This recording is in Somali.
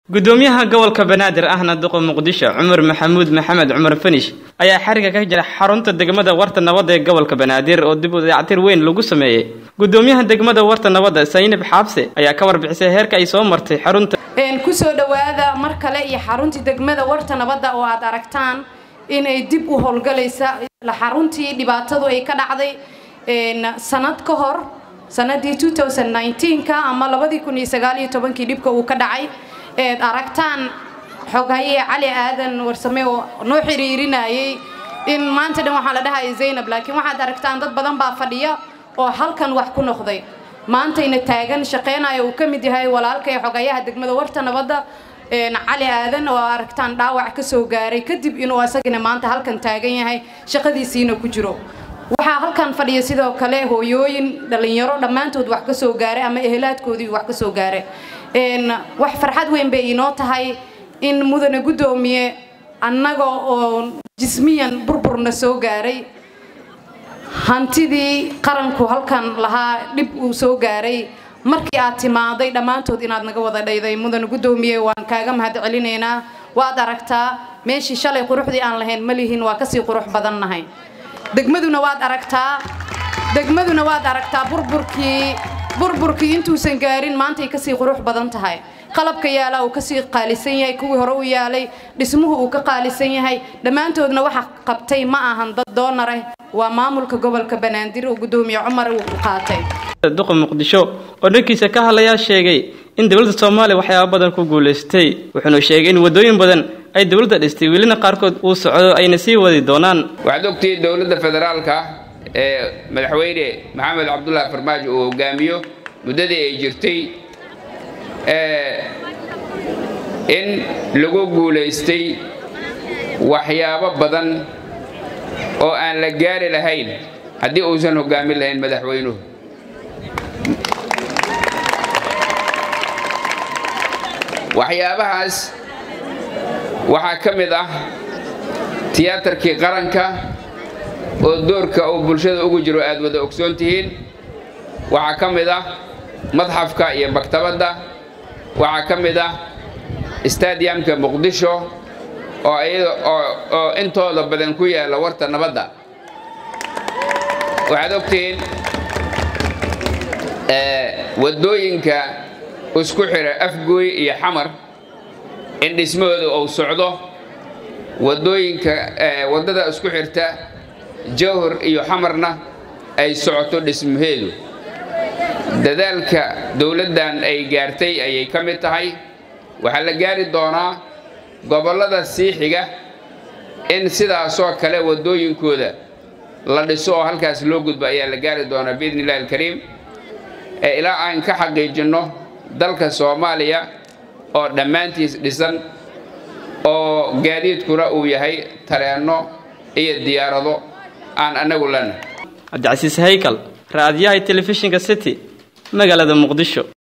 gudoomiyaha gobolka banaadir ahna duqa muqdisho cumar maxamuud maxamed cumar fanish ayaa xariga ka jira xarunta degmada warta nabadda ee gobolka banaadir oo dib u dayactir weyn lagu sameeyey gudoomiyaha degmada warta nabadda saynab xaabse ayaa ka warbixisay heerka ay soo martay xarunta kusoo dhowaada mar kale iyo xaruntii degmada warta nabadda oo aad aragtaan inay dib u howlgalaysa xaruntii dhibaatadu ay ka dhacday sanad ka hor sanadii ka ama kii dhibka uu ka dhacay eed aragtaan xoghaye cali aadan warsame oo noo xiriirinayay in maanta dhan waxaa la dhahaya zaynab laakiin waxaad aragtaan dad badan baa fadhiya oo halkan wax ku noqday maantayna taagan shaqaynaya uu ka mid yahay walaalkay xogayaha degmada warta nabadda cali aadan oo aragtaan dhaawac ka soo gaaray kadib inuu asagana maanta halkan taagan yahay shaqadiisiina ku jiro waxaa halkan fadhiya sidoo kale hooyooyin dhallinyaro dhammaantood wax ka soo gaaray ama ehelaadkoodii wax ka soo gaaray wax farxad weyn bay inoo tahay in mudane guddoomiye annaga oo jismiyan burburna soo gaaray hantidii qaranku halkan lahaa dhib uu soo gaaray markii aad timaaday dhammaantood inaad naga wada dhayday mudane guddoomiye waan kaaga mahad celinaynaa waad aragtaa meeshii shalay quruxdii aan lahayn ma lihin waa kasii qurux badannahay degmaduna waad aragtaa degmaduna waad aragtaa burburkii burburkii intuusan gaarin maantay kasii qurux badan tahay qalabka yaala uu kasii qaalisan yahay kuwii hore u yaalay dhismuhu uu ka qaalisan yahay dhammaantoodna waxa qabtay ma ahan dad doonareh waa maamulka gobolka banaadir oo guddoomiye cumar uu qaatay duqa muqdisho oo dhankiisa ka hadlayaa sheegay in dowladda soomaaliya waxyaaba badan ku guulaystay wuxuuna sheegay in waddooyin badan ay dowladda dhistay welina qaarkood uu socdo ayna sii wadi doonaan waxaad ogtihiin dowladda federaalka ee madaxweyne maxamed cabdullaahi farmaajo uu hogaamiyo muddadii ay jirtay in lagu guulaystay waxyaabo badan oo aan la gaari lahayn haddii uusan hogaamin lahayn madaxweynuhu waxyaabahaas waxaa ka mid ah tiyaatarkii qaranka oo doorka uu bulshada ugu jiro aad wada ogsoon tihiin waxaa ka mid ah madxafka iyo maktabadda waxaa ka mid ah stadiyamka muqdisho oo intooda badan ku yaalla warta nabadda waxaad ogtihiin waddooyinka isku xira afgooy iyo xamar in dhismahooda uu socdo waddooyinka waddada isku xirta jawhar iyo xamarna ay socoto dhismaheedu dadaalka dowladdan ay gaartay ayay ka mid tahay waxaa la gaari doonaa gobollada sii xiga in sidaasoo kale waddooyinkooda la dhiso oo halkaas loo gudbo ayaa la gaari doonaa biidni illahi alkariim ee ilaa aan ka xaqiijinno dalka soomaaliya oo dhammaantiis dhisan oo gaadiidkuna uu yahay tareenno iyo diyaarado aan annagu lena cabdicasiis haykal raadiyaha telefishinka city magaalada muqdisho